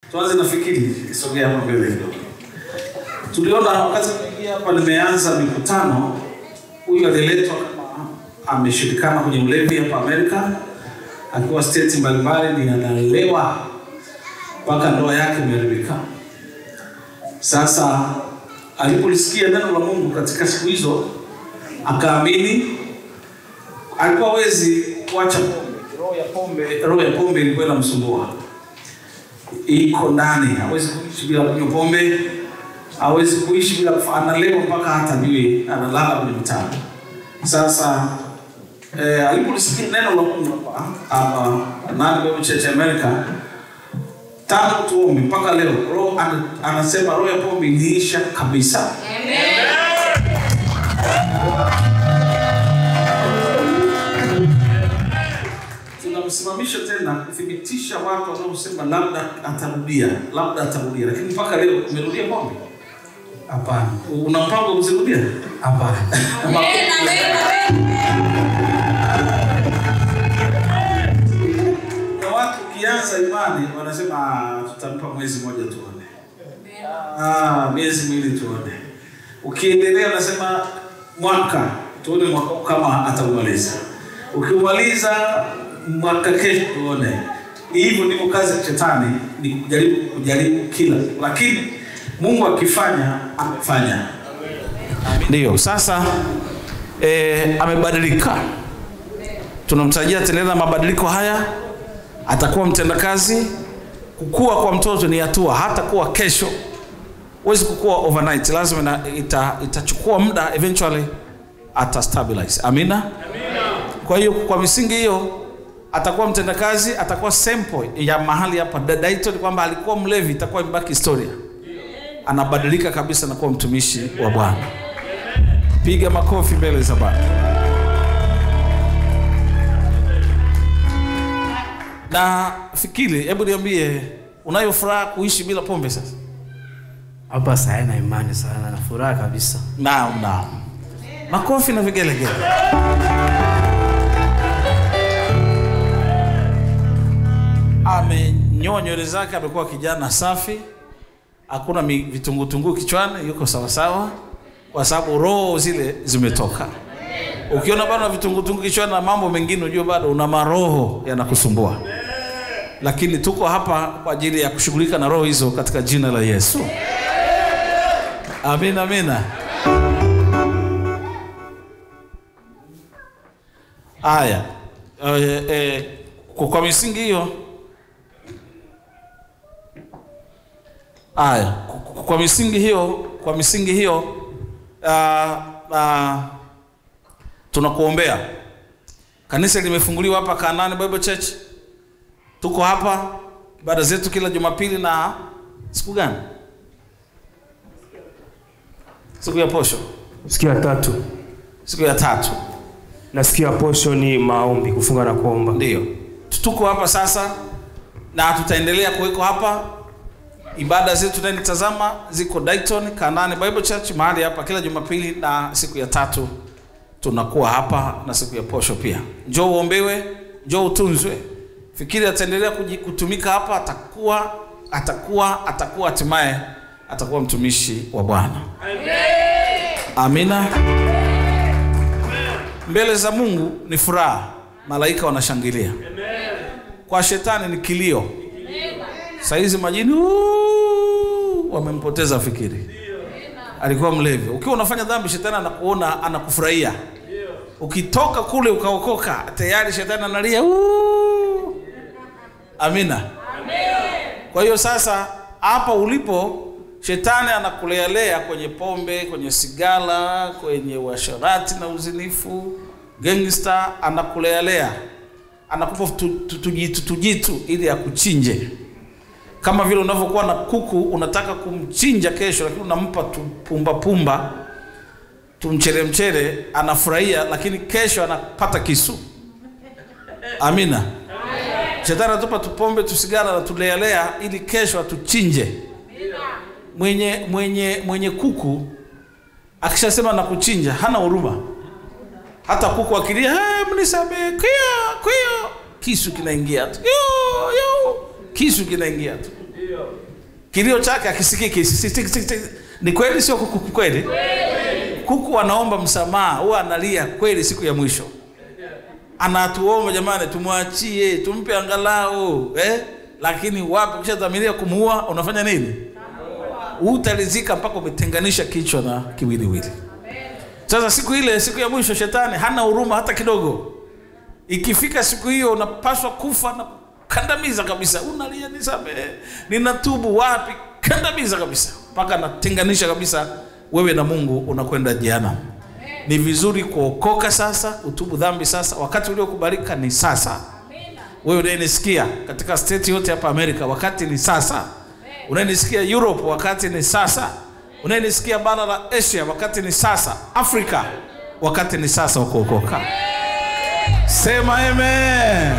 Tuanze na fikiri, sogea hapa mbele kidogo. Tuliona wakati tunaingia hapa, nimeanza mikutano, huyu aliletwa kama ameshirikana kwenye ulevi hapa Amerika, akiwa state mbalimbali, ni analewa mpaka ndoa yake imeharibika. Sasa alipolisikia neno la Mungu katika siku hizo, akaamini. Alikuwa hawezi kuacha pombe, roho ya pombe, roho ya pombe ilikuwa inamsumbua, iko ndani, hawezi kuishi bila kunywa pombe, hawezi kuishi bila kufa, analewa mpaka hata jui analala kwenye mtano. Sasa eh, alipolisikia neno la Mungu hapa hapa nani Bible Church America tangu tuombe mpaka leo, roho ana- anasema roho ya pombe iliisha kabisa. Tunamsimamisha tena kuthibitisha watu wanaosema labda atarudia, labda atarudia, lakini mpaka leo umerudia pombe. Hapana, Una mpango wa kuzirudia? hapana. Na watu ukianza imani wanasema "Ah, tutampa mwezi mmoja tuone, ah, miezi miwili tuone. Ukiendelea unasema mwaka tuone mwaka huu kama ataumaliza. Ukimaliza mwaka kesho tuone. Hivyo ndivyo kazi ya shetani, ni kujaribu kujaribu kila, lakini Mungu akifanya amefanya. Ndiyo, sasa eh, amebadilika tunamtarajia ataendelea na mabadiliko haya, atakuwa mtendakazi. Kukua kwa mtoto ni hatua, hata kuwa kesho. Huwezi kukua overnight, lazima ina, ita, itachukua muda, eventually ata stabilize. Amina, Amina. Kwa hiyo kwa misingi hiyo atakuwa mtendakazi, atakuwa sample ya mahali hapa Da- Dayton, kwamba alikuwa mlevi, itakuwa imebaki historia. Anabadilika kabisa na kuwa mtumishi wa Bwana. Piga makofi mbele za Bwana. na fikiri, hebu niambie, unayo furaha kuishi bila pombe sasa? Hapa saa na imani sana na furaha kabisa. Naam, naam. Makofi na vigelegele. Amenyoa nywele zake, amekuwa kijana safi, hakuna mi- vitungutunguu kichwani, yuko sawasawa, kwa sababu roho zile zimetoka. Ukiona bado na vitungutunguu kichwani na mambo mengine, ujue bado una maroho yanakusumbua, lakini tuko hapa kwa ajili ya kushughulika na roho hizo katika jina la Yesu. Amina, amina. Haya, eh, eh, kwa, kwa misingi hiyo haya, kwa, kwa misingi hiyo, kwa misingi hiyo uh, uh, tunakuombea. Kanisa limefunguliwa hapa Kanani Bible Church, tuko hapa ibada zetu kila Jumapili na siku gani? Siku ya posho, Siku ya tatu siku ya tatu. na siku ya posho ni maombi, kufunga na kuomba. Ndio, tuko hapa sasa na tutaendelea kuweko hapa. Ibada zetu tunanitazama ziko Dayton Kanani Bible Church mahali hapa kila Jumapili na siku ya tatu tunakuwa hapa na siku ya posho pia. Njoo uombewe, njoo utunzwe. Fikiri ataendelea kuji- kutumika hapa, atakuwa atakuwa atakuwa hatimaye atakuwa mtumishi wa Bwana. Amina. Mbele za Mungu ni furaha, malaika wanashangilia. Kwa shetani ni kilio. Saizi majini "Uuuu", wamempoteza fikiri. Alikuwa mlevi. Ukiwa unafanya dhambi, shetani anakuona, anakufurahia. Ukitoka kule ukaokoka, tayari shetani analia "Uuuu". Amina. Kwa hiyo sasa hapa ulipo shetani anakulealea kwenye pombe, kwenye sigara, kwenye uasherati na uzinifu, gangster anakulealea, anakupa tu- tu- tujitu tujitu ili akuchinje, kama vile unavyokuwa na kuku unataka kumchinja kesho, lakini unampa tu pumba pumba tumchele mchele, anafurahia, lakini kesho anapata kisu. Amina. Shetani anatupa tupombe tusigara na tulealea ili kesho atuchinje. Mwenye mwenye mwenye kuku akishasema na kuchinja hana huruma. Hata kuku akilia, "Eh, mnisamehe, kwio kwio," kisu kinaingia tu. Yo, yo, kisu kinaingia tu. kilio chake akisikiki ni kweli sio kuku kweli kuku anaomba msamaha huwa analia kweli siku ya mwisho anatuomba jamani tumwachie tumpe angalau eh? lakini wapi ukishadhamiria kumuua unafanya nini utalizika mpaka umetenganisha kichwa na kiwiliwili sasa siku ile siku ya mwisho shetani hana huruma hata kidogo ikifika siku hiyo unapaswa kufa na kandamiza kabisa unalia nisamehe ninatubu wapi kandamiza kabisa mpaka natenganisha kabisa wewe na mungu unakwenda jehanamu ni vizuri kuokoka sasa utubu dhambi sasa wakati uliokubalika ni sasa wewe unayenisikia katika state yote hapa amerika wakati ni sasa unayenisikia europe wakati ni sasa unayenisikia bara la asia wakati ni sasa afrika wakati ni sasa wa kuokoka sema amen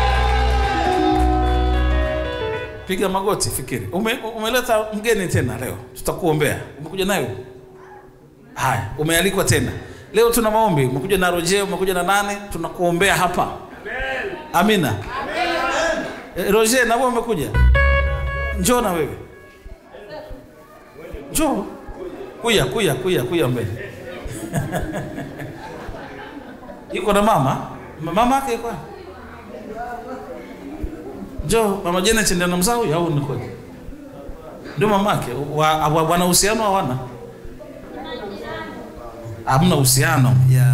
piga magoti fikiri Ume, umeleta mgeni tena leo tutakuombea umekuja nayo haya umealikwa tena leo tuna maombi umekuja na roje umekuja na nane tunakuombea hapa amina Eh, roje na wewe umekuja njoo na wewe njoo kuya kuya kuya kuya mbele yuko na mama Ma- mama yake yuko wapi? njoo mama Janet ndio anamzaa huyu au nikoje ndio mamake wa, wa, wana uhusiano hawana hamna uhusiano Yeah.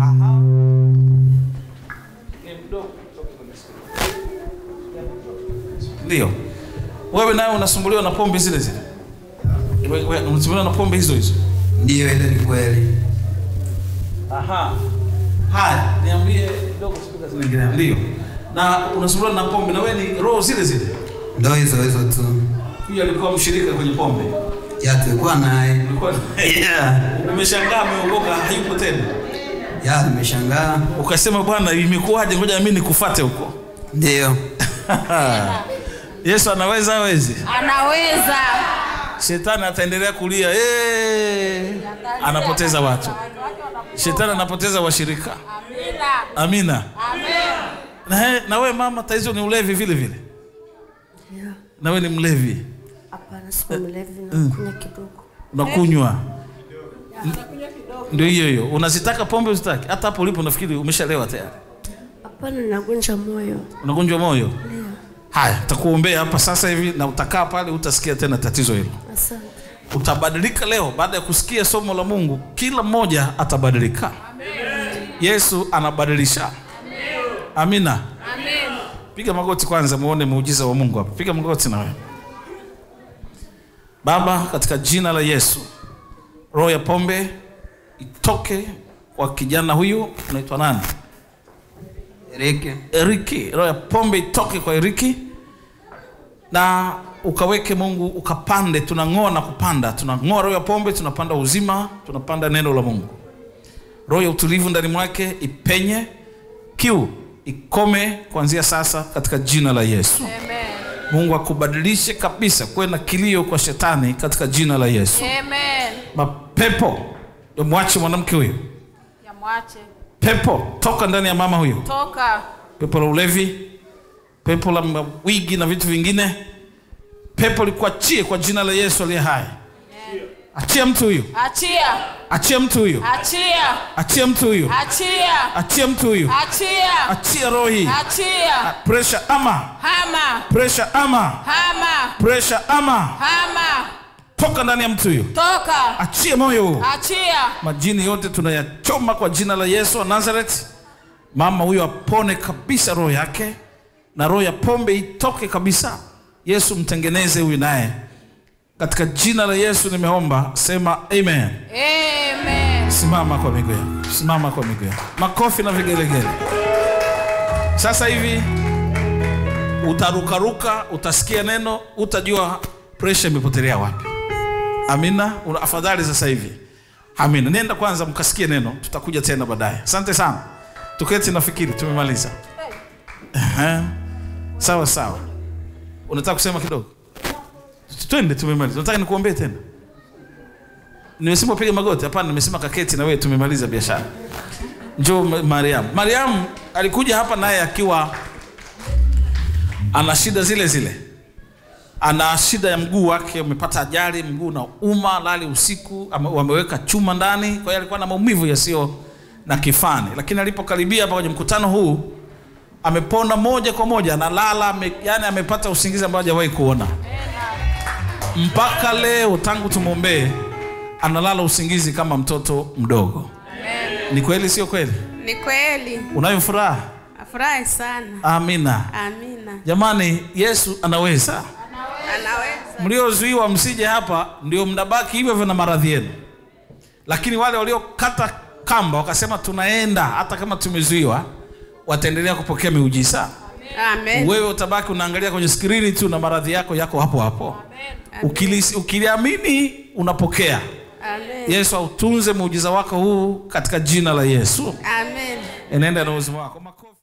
ndio wewe nawe unasumbuliwa na pombe zile zile We- we- unasumbuliwa na pombe hizo hizo Ndiyo, ile ni kweli. Aha. Haya, niambie kidogo spika zinaendelea. Ndio. Na unasumbuliwa na pombe na wewe ni roho zile zile. Ndo hizo hizo tu. Huyu alikuwa mshirika kwenye pombe. Ya tulikuwa naye. Ulikuwa Yeah. umeshangaa ameokoka hayupo tena. Ya nimeshangaa. Ukasema bwana imekuwaje ngoja mimi nikufuate huko. Ndiyo. Yesu anaweza hawezi? anaweza Shetani ataendelea kulia eh, anapoteza watu. Shetani anapoteza washirika. amina Amina. Na, he- na wewe mama taizo ni ulevi vile vile. Yeah. Na wewe ni mlevi. Hapana, sio mlevi na kunywa kidogo. unakunywa ndio hiyo hiyo unazitaka pombe uzitaki hata hapo ulipo nafikiri umeshalewa tayari Hapana, nagonja moyo. unagonjwa moyo Ndio. haya takuombea hapa sasa hivi na utakaa pale utasikia tena tatizo hilo Asante. utabadilika leo baada ya kusikia somo la mungu kila mmoja atabadilika yesu anabadilisha amina piga magoti kwanza muone muujiza wa mungu hapa piga magoti na wewe baba katika jina la yesu roho ya pombe itoke kwa kijana huyu unaitwa nani Erike. eriki roho ya pombe itoke kwa eriki na ukaweke mungu ukapande tunang'oa na kupanda tunang'oa roho ya pombe tunapanda uzima tunapanda neno la mungu roho ya utulivu ndani mwake ipenye kiu ikome kuanzia sasa katika jina la yesu Amen. mungu akubadilishe kabisa kuwe na kilio kwa shetani katika jina la yesu Amen. mapepo mwache mwanamke huyo Yamwache. pepo toka ndani ya mama huyo Toka. pepo la ulevi, pepo la mawigi na vitu vingine, pepo likuachie kwa jina la Yesu aliye hai. Achia mtu huyu, Achia. achia mtu huyu, Achia. achia mtu huyu, Achia. achia mtu huyu, Achia. achia roho hii. Achia. Pressure ama, Hama. pressure ama, Hama. pressure ama, Hama. toka ndani ya mtu huyu, Toka. achia moyo huu. Achia. Majini yote tunayachoma kwa jina la Yesu wa Nazareth. Mama huyo apone kabisa roho yake, na roho ya pombe itoke kabisa. Yesu mtengeneze huyu naye, katika jina la Yesu nimeomba, sema amen. Amen. Simama kwa miguu yako, simama kwa miguu yako, makofi na vigelegele. Sasa hivi utarukaruka, utasikia neno, utajua presha imepotelea wapi. Amina, una afadhali sasa hivi. Amina, nenda kwanza mkasikie neno, tutakuja tena baadaye. Asante sana, tuketi, nafikiri tumemaliza. Ehe. Sawa sawa, unataka kusema kidogo? Twende, tumemaliza. Unataka nikuombee tena? Nimesema upige magoti? Hapana, nimesema kaketi na wewe, tumemaliza biashara. Njoo Ma- Mariam. Mariam alikuja hapa naye akiwa ana shida zile zile, ana shida ya mguu wake, umepata ajali, mguu na uma lali usiku, ame- wameweka chuma ndani, kwa hiyo alikuwa na maumivu yasiyo na kifani, lakini alipokaribia hapa kwenye mkutano huu amepona moja kwa moja, analala ame, yani amepata usingizi ambao hajawahi kuona mpaka leo, tangu tumwombee analala usingizi kama mtoto mdogo. Ni kweli, sio kweli? Ni kweli. Unayo furaha? Afurahi sana. Amina. Amina. Jamani, Yesu anaweza. Anaweza. Mliozuiwa msije hapa, ndio mnabaki hivyo hivyo na maradhi yenu, lakini wale waliokata kamba wakasema tunaenda hata kama tumezuiwa, wataendelea kupokea miujiza. Amen. Wewe utabaki unaangalia kwenye skrini tu na maradhi yako yako hapo hapo. Ukili- Ukiliamini unapokea. Amen. Yesu autunze muujiza wako huu katika jina la Yesu. Amen. Enenda na uzima wako. Makofi.